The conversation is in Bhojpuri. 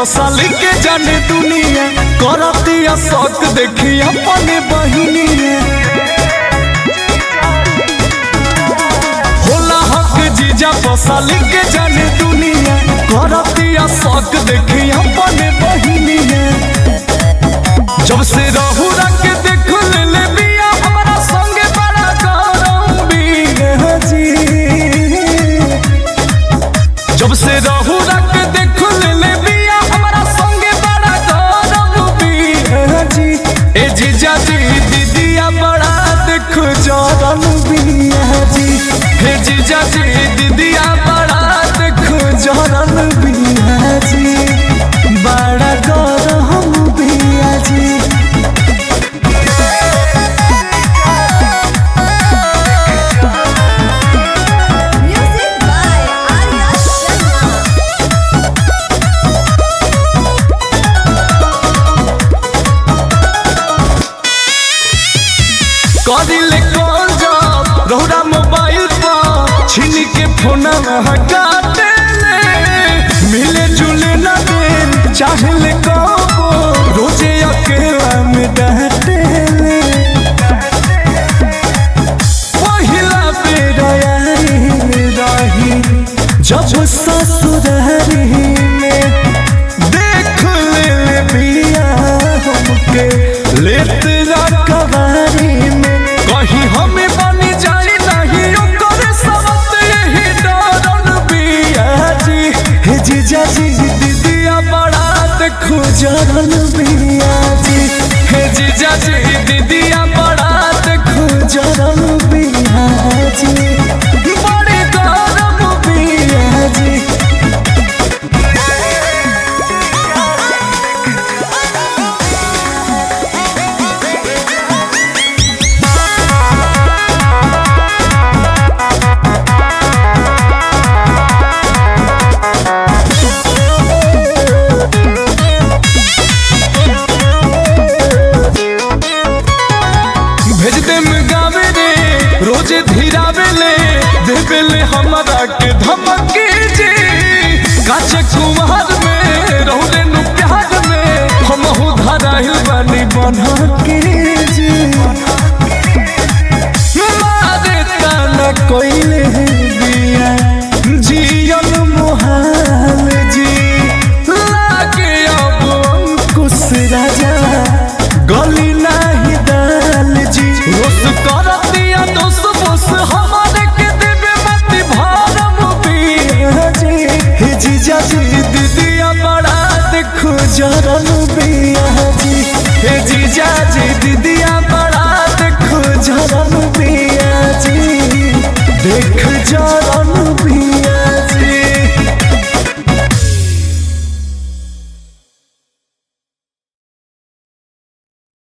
साली के जाने दुनिया करतिया शौक देखी अपने बहिनिया होला हक जीजा साली के जाने दुनिया करतिया शौक देखी अपने बहिनिया जब से रहू रख देख ले ले बिया हमारा संगे बड़ा गरम बिया जी जब से रहू रख देख ले ले बिया हमारा संगे बड़ा गरम बिया जी ए जीजा जी दीदिया बड़ा देख जरम बिया जी हे जीजा जी दीदिया बड़ा देख जरम बिया जी बड़ा गरम बिया जी Music by Arya Sharma. करिले कॉल जब रहुरा मोबाइल पर छीन के फोन हटाते मिले जुले न दे चाहले कबो रोजे अकेला में डहते पहिला बेर यारी रही जब ससुरारी में देख ले ले बिया हमके लेत रखवारी में कहीं हमें बनी जाई नहीं ओकर सबत यही डरन बिया जी हे जीजा जी दीदिया बड़ा देखो जरन बिया जी हे जीजा जी दीदिया बड़ा देखो जरन बिया जी बड़ी गरम बिया जी भेज दे गावे रे रोजे धीरावे ले देवे ले हमरा के धमकी जी काचे कुमार में रहुले नु प्यार में हम हो धराइल बानी बना के जी मारे ताना कोइले बिया जियन मोहाल जी लागे अब अंकुश राजा गली नाही दाल जी रोस कर दिया दोस बोस हमारे के देवे मत भारम पिया जी हे जीजा जी दीदिया बड़ा देखो जरन